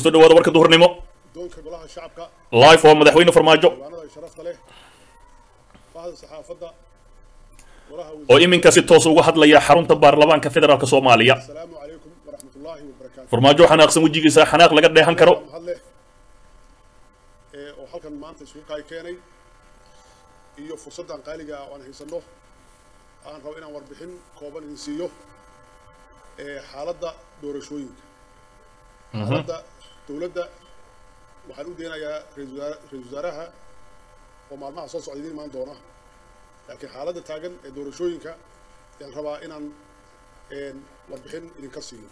kusoo dhawaada warka duhurnimo doonka golaha shacabka live waa madaxweyne farmaajo diiwaanada sharafta leh bahda saxaafadda golaha oo iminka si toos uga hadlaya xarunta baarlamaanka federaalk soomaaliya asalaamu calaykum waraxmatullaahi wabarakaatu farmaajo xanaaqsan wejigiisa xanaaq laga dheehan karo mahadleh ee oo halkan maanta isugu kaay keenay iyo fursaddan qaaliga ah oo aan haysanno aan rabo inaan warbixin kooban idin siiyo ee xaaladda doorashooyinka xaaladda dowladda waxaan u deenayaa ra-iisul wasaare- ra-iisul wasaaraha oo maalmaha soo socda idiin imaan doona laakiin xaaladda taagan ee doorashooyinka ayaan rabaa inaan een, warbixin idinka siiyo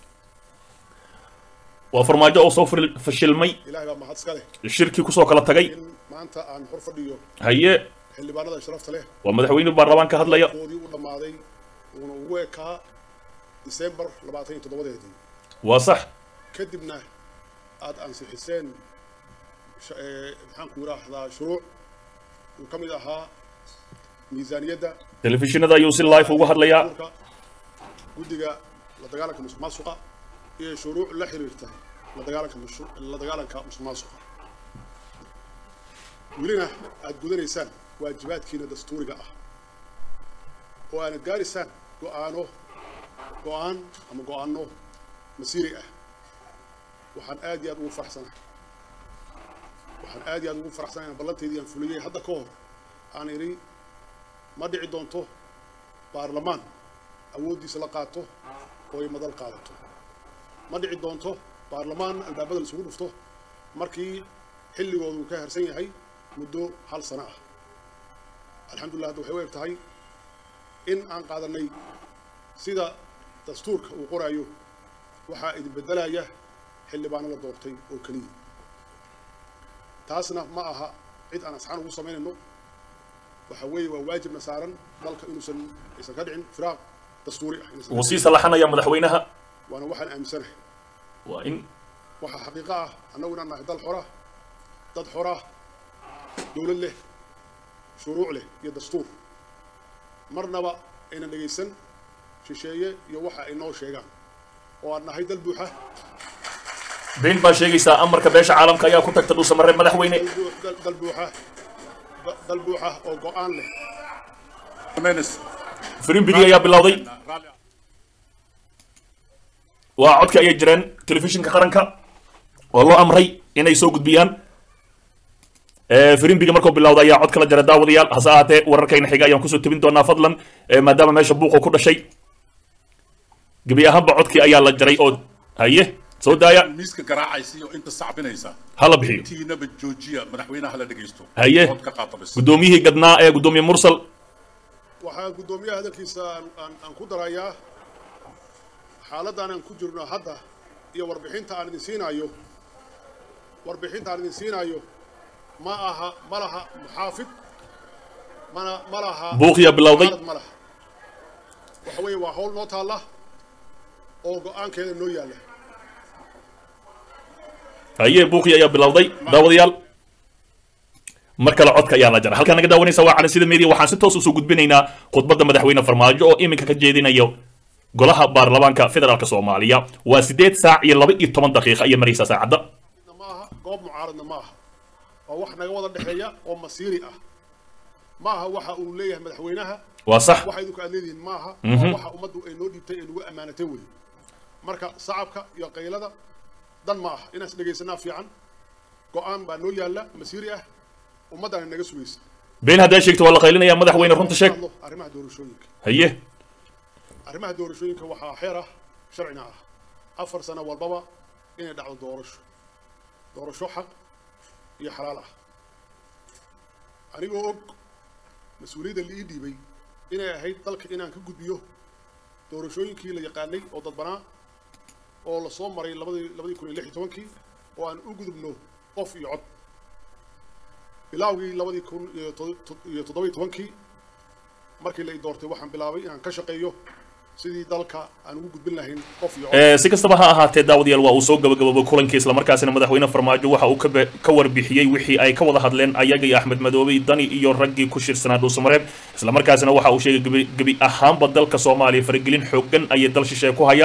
waa farmaajo oo soo fil- fashilmay ilaahay baa mahad iska leh shirkii kusoo kala tagay in maanta aan hor fadhiyo haye xildhibaanada sharafta leh waa madaxweyne baarlamaanka hadlaya koodii u dhammaaday uuna ugu ekaa disembar labaatan iyo toddobadeedii waa sax kadibna aad ansixiseen sh- ee, maxaan ku yidhaahdaa shuruuc uu ka mid ahaa miisaaniyadda telefishinada ayuu si live uga hadlayaa urka guddiga la dagaalanka musuq maasuqa iyo shuruuc la xiriirta la dagaalanka musu- la dagaalanka musuq maasuqa welina aad gudanaysaan waajibaadkiina dastuuriga ah oo aanad gaaraysaan go'aano go'aan ama go'aano masiiri ah waxaan aad iyo aad ugu faraxsanahay waxaan aad iyo aad ugu faraxsanahay inaan ballanteydii aan fuliyey hadda ka hor aan idhi ma dhici doonto baarlamaan awooddiisa la qaato oo ay madal qaadato ma dhici doonto baarlamaan albaabada laisugu dhufto markii xilligoodu ka harsan yahay muddo hal sano ah alxamdulillah hadda waxay u eg tahay in aan qaadanay sida dastuurka uu qoraayo waxaa idin beddelaya xildhibaano la doortay oo keliya taasna ma aha cid aan asxaan ugu samaynayno waxa weeye waa waajibna saaran dalka inuusan aysan ka dhicin firaaq dastuuri ah inuusan ka wuu sii dhicin. salaxanaya madaxweynaha waana waxaan aaminsanahay waa in waxaa xaqiiqo ah annagu inaan nahay dal xora dad xora dowlad leh shuruuc leh iyo dastuur marnaba aynan dhegaysan shisheeye iyo waxa ay noo sheegaan oo aan nahay dal buuxa been baa sheegaysaa amarka beesha caalamka ayaa ku tagta dhuusamaree madaxweyne dal buu- dal- dal buuxa da- dal buuxa oo go'aan leh firimbigi ayaa bilowday waa codka ayay jireen telefishinka qaranka oo loo amray inay soo gudbiyaan Eh, firimbigi markuu bilowda ayaa cod kala jira daawadayaal hase ahaatee wararkayna xiga ayaan kusoo tebin doonaa fadlan eh, maadaama meesha buuqu ku dhashay gebi ahaanba codkii ayaa la jaray oo haye soo daaya miiska garaacaysa iyo inta sacbinaysa hala bixiyo tiinaba joojiya madaxweynaha la dhegaysto Haye. Cod ka qaata bas guddoomiyihii gadnaa ee guddoomiye mursal waxaan guddoomiyaha hadalkiisa aan- aan aan ku darayaa xaaladdan aan ku jirno hadda iyo warbixinta aan idin siinaayo warbixinta aan idin siinaayo ma aha ma laha muxaafid mana ma laha buuqiyaa bilowday mucaarad ma laha waxa weeye waa hawl noo taalla oo go'aankeeda noo yaalla haye buuqii ayaa bilowday daawadayaal mar kale codka ayaa la jaray halkaan naga daawanaysa waa cali sida media waxaan si toos usoo gudbinaynaa khudbadda madaxweyne farmaajo oo iminka ka jeedinayo golaha baarlamaanka federaalk soomaaliya waa sideed saac iyo laba iyo toban daqiiqa ayay maraysaa saacadda ma aha goob mucaaradna ma aha waa wax naga wada dhexeeya oo masiiri ah ma aha waxa uu leeyahay madaxweynaha waa sax waxa idinku aad leedihiin ma aha Mhm. waa waxa ummaddu ay noo dhiibtay ee nagu ammaanatay wey marka sacabka iyo qaylada dan ma aha inaan is dhegaysanaa fiican go'aan baa noo yaalla masiiri ah ummaddana naga sugaysa been haddaa sheegto waa la qaylinaya madaxweyne runta sheeg Hadlo arrimaha doorashooyinka haye arrimaha doorashooyinka waxaa xeer ah sharcina ah afar sano walbaba inay dhacdo doorasho doorasho xaq iyo xalaal ah anigoo og mas-uuliyadda la ii dhiibay inay ahayd dalka inaan ka gudbiyo doorashooyinkii la yaqaanay oo dadbanaa oo la soo maray labadii labadii kun iyo lix iyo tobankii oo aan u gudubno qof iyo cod bilaawgii labadii kun iyo to- to- iyo toddoba iyo tobankii markii la i doortay waxaan bilaabay inaan ka shaqeeyo sidii dalka aan ugu gudbin lahayn qof iyo cod Eh, si kastaba ha ahaatee daawadayaal waa uu soo gabagaboobay kulankii islamarkaasina madaxweyne farmaajo waxa uu ka be- ka warbixiyey wixii ay ka wada hadleen ayaga iyo axmed madoobe dani iyo raggii ku shirsanaa dhuusamareeb islamarkaasina waxa uu sheegay gebi- gebi ahaanba dalka soomaaliya faragelin xoogan ayay dal shisheeye ku hayaan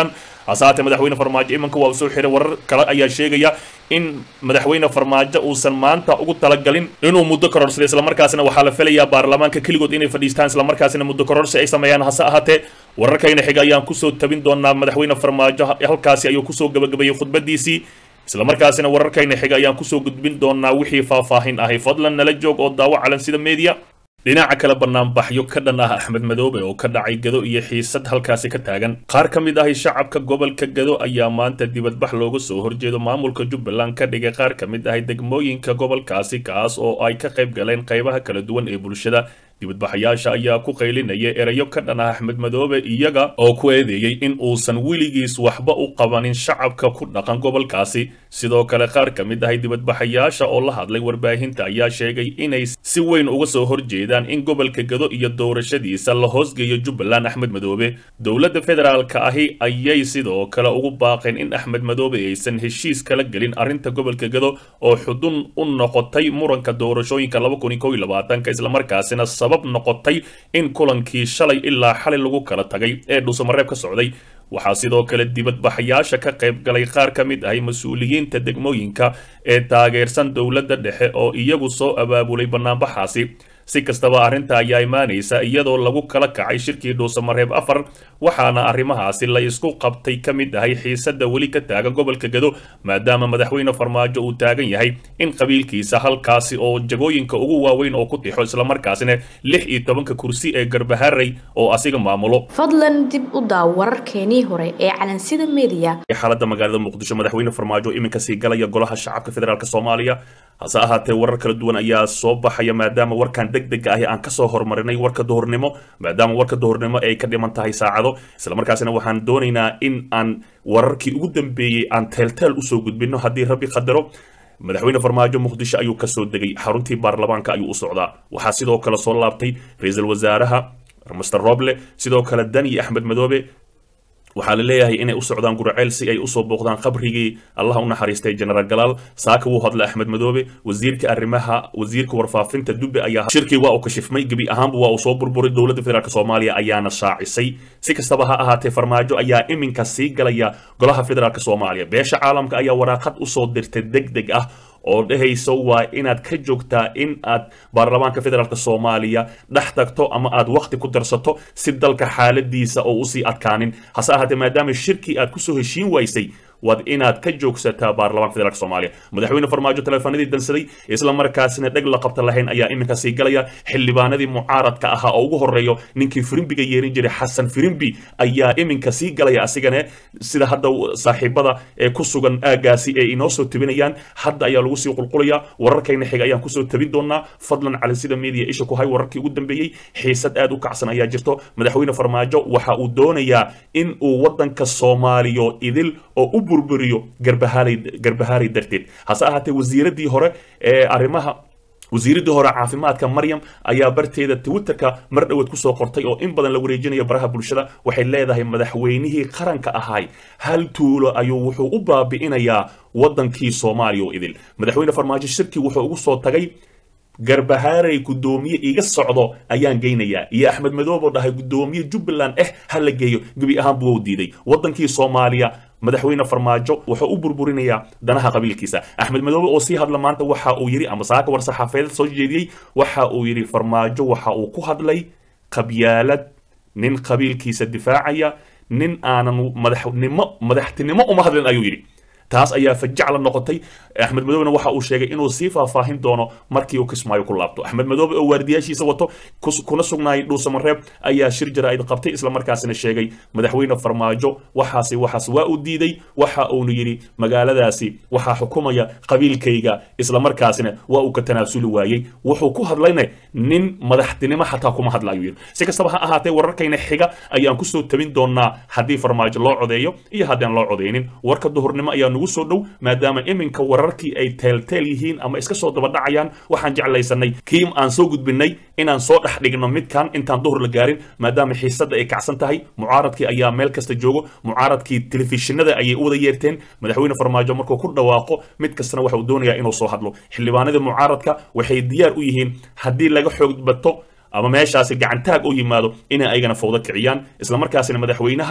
hase haatee madaxweyne farmaajo iminka waa uu soo xiray warar kale ayaa sheegaya in madaxweyne farmaajo uusan maanta ugu talagalin inuu muddo kororsaday islamarkaasina waxaa la filayaa baarlamaanka keligood inay fadhiistaan islamarkaasina muddo kororsi ay sameeyaan hase ahaatee wararkayna xiga ayaan kusoo tabin doonaa madaxweyne farmaajo halkaasi ayuu kusoo gabagabeeyey khudbadiisii islamarkaasina wararkayna xiga ayaan kusoo gudbin doonaa wixii faahfaahin ahay fadlan nala joog oo daawo calan sida media dhinaca kale banaanbaxyo ka dhan ah axmed madoobe oo ka dhacay gado iyo xiisad halkaasi ka taagan qaar ka mid ahi shacabka gobolka gado ayaa maanta dibadbax looga soo horjeedo maamulka jubbaland ka dhigay qaar ka mid ahi degmooyinka gobolkaasi kaas oo ay ka qayb galeen qaybaha kala duwan ee bulshada dibadbaxayaasha ayaa ku qaylinaya erayo ka dhan ah axmed madoobe iyaga oo ku eedeeyey in uusan weligiis waxba u qabanin shacabka ku dhaqan gobolkaasi sidoo kale qaar ka mid ahay dibadbaxayaasha oo la hadlay warbaahinta ayaa sheegay inay si weyn uga soo horjeedaan in gobolka gado iyo doorashadiisa la hoosgeeyo jubbaland axmed madoobe dowladda federaalka ahi ayay sidoo kale ugu baaqeen in axmed madoobe aysan heshiis kala gelin arrinta gobolka gado oo xudun u noqotay muranka doorashooyinka islamarkaasina sabab noqotay in kulankii shalay ilaa xalay lagu kala tagay ee dhuusamareeb ka socday waxaa sidoo kale dibadbaxayaasha ka qayb galay qaar ka mid ahay mas-uuliyiinta degmooyinka ee taageersan dowladda dhexe oo iyagu soo abaabulay banaanbaxaasi si kastaba arrinta ayaa imaanaysa iyadoo lagu kala kacay shirkii dhuusamareeb afar waxaana arrimahaasi la isku qabtay ka mid ahay xiisadda weli ka taagan gobolka gado maadaama madaxweyne farmaajo uu taagan yahay in qabiilkiisa halkaasi oo jagooyinka ugu waaweyn oo ku tixo islamarkaasina lix iyo tobanka kursi ee garbaharey oo asiga maamulo fadlan dib u daaw wararkeenii hore ee calansida media xaaladda magaalada muqdisho madaxweyne farmaajo iminka sii galaya golaha shacabka federaalk soomaaliya hase ahaatee warar kala duwan ayaa soo baxaya maadaama warkan deg dega ahi aan kasoo hormarinay warka duhurnimo maadaama warka duhurnimo ay ka dhiman tahay saacado islamarkaasina waxaan doonaynaa in aan wararkii ugu dambeeyey aan teelteel usoo gudbino haddii rabbi qadaro madaxweyne farmaajo muqdisho ayuu kasoo degay xaruntii baarlamaanka ayuu u socdaa waxaa sidoo kale soo laabtay ra-iisul wasaaraha master roble sidoo kale dani axmed madoobe waxaa la leeyahay inay u socdaan gurceel si ay usoo booqdaan qabrigii allah u naxariistay genaraal galaal saaka wuu hadlay axmed madoobe wasiirka arrimaha wasiirka warfaafinta dube ayaa shirkii waa uu kashifmay gebi ahaanba waa uu soo burburay dowladda federaalk soomaaliya ayaana shaacisay si kastaba ha ahaatee farmaajo ayaa iminka sii galaya golaha federaalk soomaaliya beesha caalamka ayaa waraaqad usoo dirtay deg deg ah oo dhehayso waa inaad ka joogtaa in aad baarlamaanka federaalk soomaaliya dhex tagto ama aad wakti ku darsato si dalka xaaladiisa oo usii adkaanin hase ahaatee maadaama shirkii aad kusoo heshiin waysay waad inaad ka joogsataa baarlamaanka federaalk soomaaliya madaxweyne farmaajo teleefanadii dansaday isla markaasina dheg la qabta lahayn ayaa iminka sii galaya xildhibaanadii mucaaradka ahaa oo ugu horeeyo ninkii firimbiga yeerin jiray xasan firimbi ayaa iminka sii galaya asigane sida hadda saaxiibada ee ku sugan aagaasi ay inoo soo tabinayaan hadda ayaa lagu sii qulqulaya wararkayna xiga ayaan kusoo tabin doonaa fadlan cali sida media isha ku hay wararkii ugu dambeeyey xiisad aad u kacsan ayaa jirto madaxweyne farmaajo waxa uu doonayaa in uu wadanka soomaaliyo idil oo u burburiyo garbahaaray garbahaaray darteed hase ahaatee wasiiradii hore ee arrimaha wasiiradii hore caafimaadka maryam ayaa barteeda twitterka mar dhoweed kusoo qortay oo in badan la wareejinayo baraha bulshada waxay leedahay madaxweynihii qaranka ahay hal tuulo ayuu wuxuu u baabi'inayaa wadankii soomaaliya oo idil madaxweyne farmaajo shirkii wuxuu ugu soo tagay garbahaaray guddoomiye iga socdo ayaan geynayaa iyo axmed madoob oo dhahay guddoomiye jubbaland eh ha la geeyo gebi ahaanbu wou diiday wadankii soomaaliya madaxweyne farmaajo wuxuu u burburinayaa danaha qabiilkiisa axmed madoobe oo sii hadla maanta waxa uu yidhi ama saaka war saxaafeed soo jeediyey waxa uu yidhi farmaajo waxa uu ku hadlay qabyaalad nin qabiilkiisa difaacaya nin aanan madaxnimo madaxtinimo uma hadlin ayuu yidhi taas ayaa fajacla noqotay axmed madoobena waxa uu sheegay inuu sii faahfaahin doono markii uu kismaayo ku laabto axmed madoobe oo waardiyaashiisa wato kuna sugnaayay dhuusamareeb ayaa shir jaraa'id qabtay islamarkaasina sheegay madaxweyne farmaajo waxaasi waxaas waa uu diiday waxa uunu yidhi magaaladaasi waxaa xukumaya qabiilkayga islamarkaasina waa uu ka tanaasuli waayey wuxuu ku hadlayna nin madaxtinimo xataa kuma hadla ayuu yidhi si kastaba ha ahaatee wararkayna xiga ayaan kusoo tabin doonaa haddii farmaajo loo codeeyo iyo haddaan loo codeynin warka duhurnimo ayaa nugu soo dhow maadaama iminka wararkii ay teelteel yihiin ama iska soo dabadhacayaan waxaan jeclaysanay kiim aan soo gudbinay inaan soo dhex dhigno midkan intaan duhur la gaarin maadaama xiisadda ay kacsan tahay mucaaradkii ayaa meel kasta joogo mucaaradkii telefishinada ayay u wada yeerteen madaxweyne farmaajo markuu ku dhawaaqo mid kastana waxa uu doonayaa inuu soo hadlo xildhibaanadii mucaaradka waxay diyaar u yihiin haddii laga xoog bato ama meeshaasi gacantaag u yimaado inay ayagana fawdo kiciyaan islamarkaasina madaxweynaha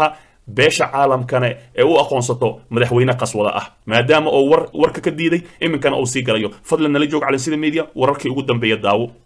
beesha caalamkana ee u aqoonsato madaxweyne qaswada ah maadaama oo war warka ka diiday iminkana uu sii galayo fadlan nala joog calansida media wararkii ugu dambeeya daawo